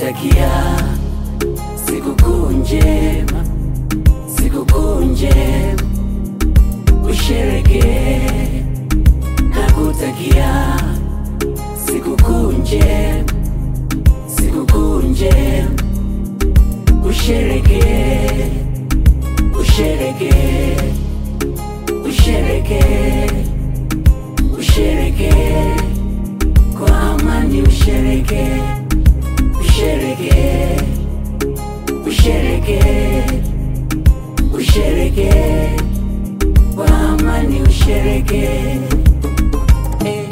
nakutakia sikukuu njema, sikukuu njema, usherekee. Nakutakia sikukuu njema, sikukuu njema, usherekee, usherekee, usherekee, usherekee kwa amani, usherekee, usherekee, usherekee, usherekee kwa amani, usherekee. Eh.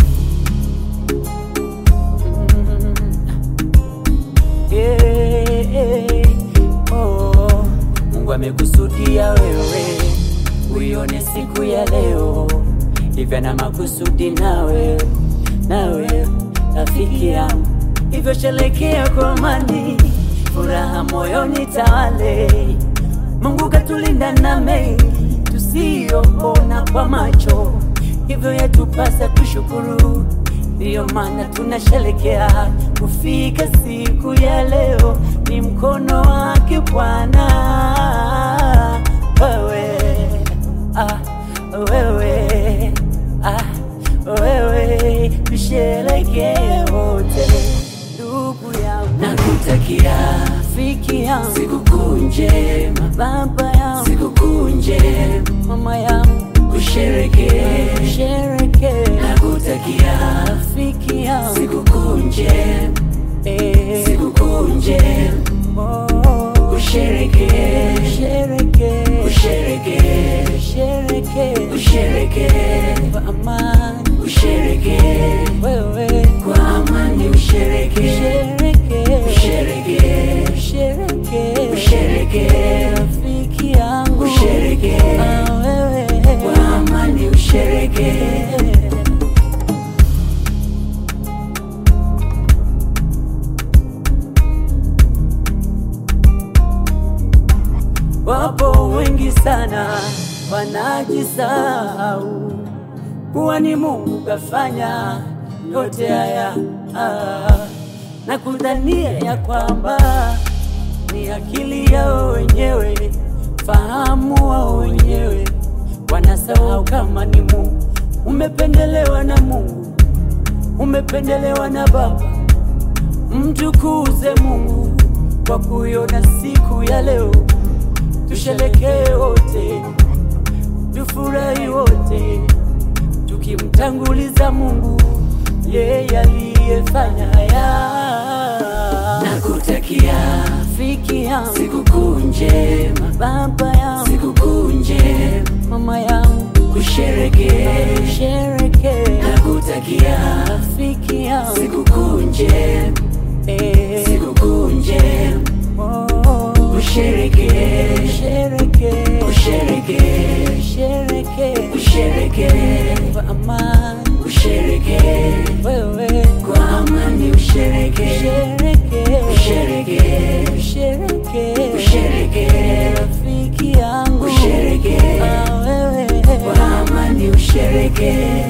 Eh, eh, oh. Mungu amekusudia wewe uione siku ya leo, hivyo na makusudi nawe, nawe rafiki yangu, hivyo shelekea kwa amani, furaha moyoni tawale. Mungu katulinda na mengi tusiyoona kwa macho, hivyo yatupasa tushukuru. Ndiyo maana tunasherekea kufika siku ya leo, ni mkono wake Bwana. Wewe ah, wewe ah, wewe tusherekee wote, ndugu yangu, nakutakia rafiki yangu sikukuu njema, baba yangu sikukuu njema, mama yangu usherekee, usherekee, nakutakia rafiki yangu sikukuu njema, eh, sikukuu njema, oh, usherekee, usherekee, usherekee, usherekee, usherekee kwa amani, usherekee wewe kwa amani, usherekee, usherekee, usherekee, usherekee, usherekee rafiki yangu, usherekee ah, wewe kwa amani, usherekee. Wapo wengi sana wanajisahau kuwa ni Mungu kafanya yote haya ah, na kudhania ya kwamba ni akili yao wenyewe, fahamu wao wenyewe, wanasahau kama ni Mungu. Umependelewa na Mungu, umependelewa na Baba. Mtukuze Mungu kwa kuiona siku ya leo, tusherekee wote, tufurahi wote, tukimtanguliza Mungu, yeye aliyefanya haya. Nakutakia rafiki yangu sikukuu njema, baba yangu sikukuu njema, mama yangu usherekee, usherekee. Nakutakia rafiki yangu sikukuu njema, eh, sikukuu njema, oh, usherekee, usherekee, usherekee, usherekee, usherekee kwa amani, usherekee wewe kwa amani, usherekee, usherekee, usherekee, usherekee, usherekee rafiki yangu, usherekee ah, wewe kwa amani, usherekee